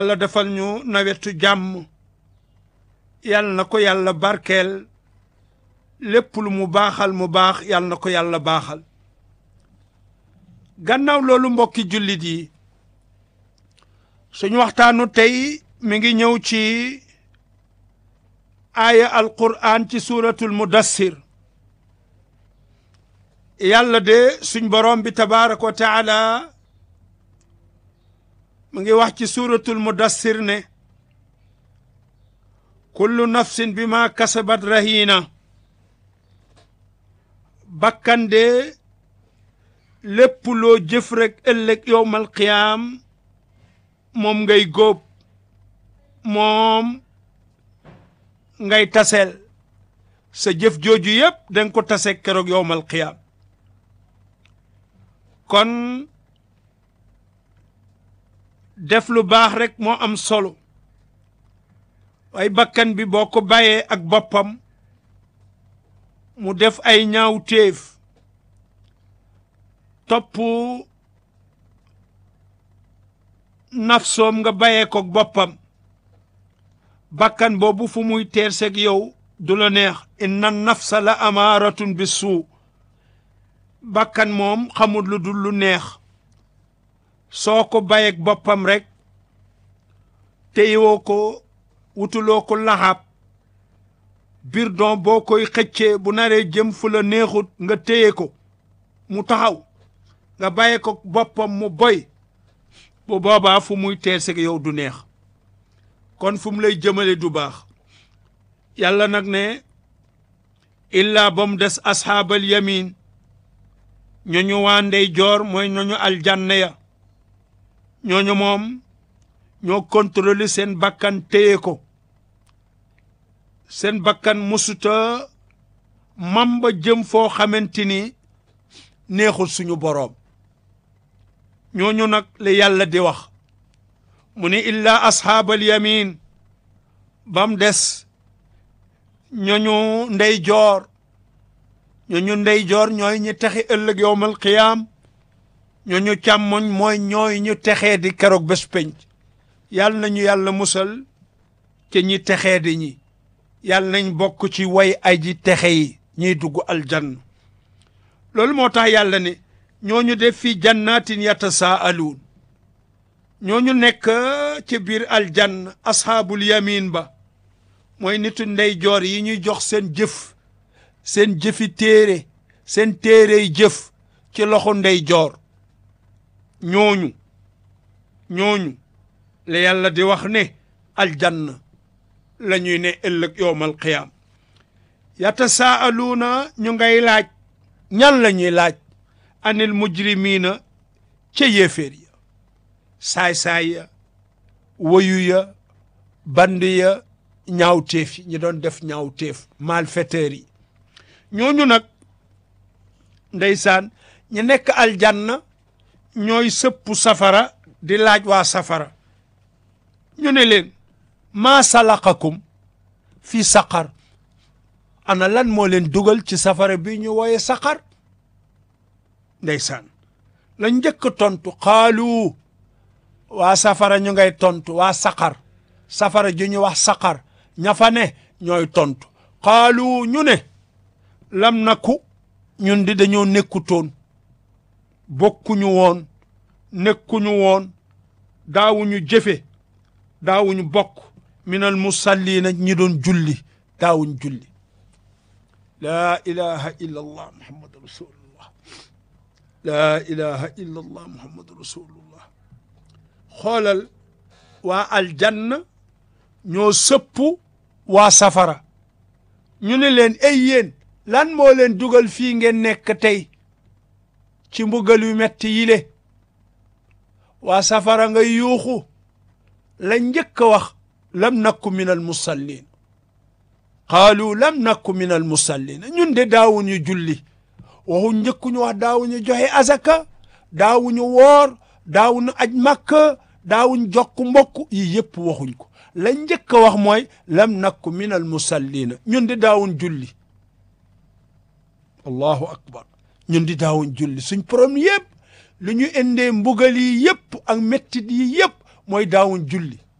yàlla defal ñu nawetu jàmm yàlla na ko yàlla barkeel lépp lu mu baaxal mu baax yàlla na ko yàlla baaxal gannaaw loolu mbokki jullit yi suñu waxtaanu tey mi ngi ñëw ci aaya alquran ci suuratul mudassir yàlla de suñ borom bi tabaaraka wa taala mu ngi wax ci suuratul mudassir ne kullu nafsin bi ma kasabat rahina bakkan de lépp loo jëf rek ëllëg yowmal qiyaam moom ngay góob moom ngay taseel sa jëf jooju yépp danga ko tase keroog yowmal qiyaam kon def lu baax rek moo am solo waaye bakkan bi boo ko bàyyee ak boppam mu def ay ñaaw téef topp nafsoom nga bàyyee ko boppam bakkan boobu fu muy teer seeg yow du la neex inna nafsa la amaaratun bi suu bakkan moom xamul lu dul lu neex soo ko bàyyeeg boppam rek téyewoo ko wutuloo ko laxaab biir don boo koy xëccee bu naree jëm fu la neexut nga téye ko mu taxaw nga bàyyi ko boppam mu boy bu boobaa fu muy teer seg yow du neex kon fu mu lay jëmale du baax yàlla nag ne illaa ba mu des asxaabal yamin ñooñu waa ndey joor mooy ñooñu aljanna ya ñooñu moom ñoo contrôler seen bakkan téye ko seen bakkan musuta mamba jëm foo xamante ni neexul suñu boroom ñooñu nag la yàlla di wax mu ne illaa asxaabal yamin bam des ñooñu ndey joor ñooñu ndey joor ñooy ñu texe ëllëg yowmal qiyaam ñooñu càmmoñ mooy ñooy ñu texee di keroog bés penc yàlla nañu yàlla musal ci ñi texee di ñi yàlla nañ bokk ci way ay ji texe yi ñiy dugg aljanna loolu moo tax yàlla ne ñooñu def fi jannatin yatasaaluun ñooñu nekk ci biir aljanna ashaabul yamin ba mooy nitu ndey joor yi ñuy jox seen jëf seen jëfi téere seen téerey jëf ci loxo ndey joor ñooñu ñooñu la yàlla di wax ne aljanna la ñuy ne ëllëg yowmal qiyaam yatasaaluuna ñu ngay laaj ñan la ñuy laaj anil mujrimiina ca yéeféer ya saay-saay ya woyu ya band ya ñaawteef yi ñi doon def ñaawteef malfaiteurs yi ñooñu nag ndeysaan ñu nekk aljanna ñooy sëppu safara di laaj waa safara ñu ne leen maa salakakum fii saqar ana lan moo leen dugal ci safara bi ñu wooye saqar ndeysaan la njëkk tontu xaalu waa safara ñu ngay tontu waa saqar safara ju ñu wax saqar ña fa ne ñooy tontu xaalu ñu ne lam naku ñun di dañoo nekkutoon bokkuñu woon nekkuñu woon daawuñu jëfe daawuñu bokk minal musallina ñi doon julli daawuñ julli laa ilaha illa allah muhammadu rasulullah laa ilaha illa allah muhammadu rasulullah xoolal waa aljanna ñoo sëpp waa safara ñu ne leen ay yéen lan moo leen dugal fii ngeen nekk tey ci mbugal yu metti yile waa safara nga yuuxu la njëkk a wax lam nakku min al musallin qaalu lam nakku min al musallin ñun de daawuñu julli waxu njëkkuñu wax daawuñu joxe azaka daawuñu woor daawuñu aj makka daawuñ jokk mbokk yi yëpp waxuñ ko la njëkk a wax mooy lam nakku min al musallina ñun di daawuñ julli allahu akbar ñun di daawuñ julli suñ problème yëpp lu ñu indee mbugal yi yëpp ak mettit yi yëpp mooy daawuñ julli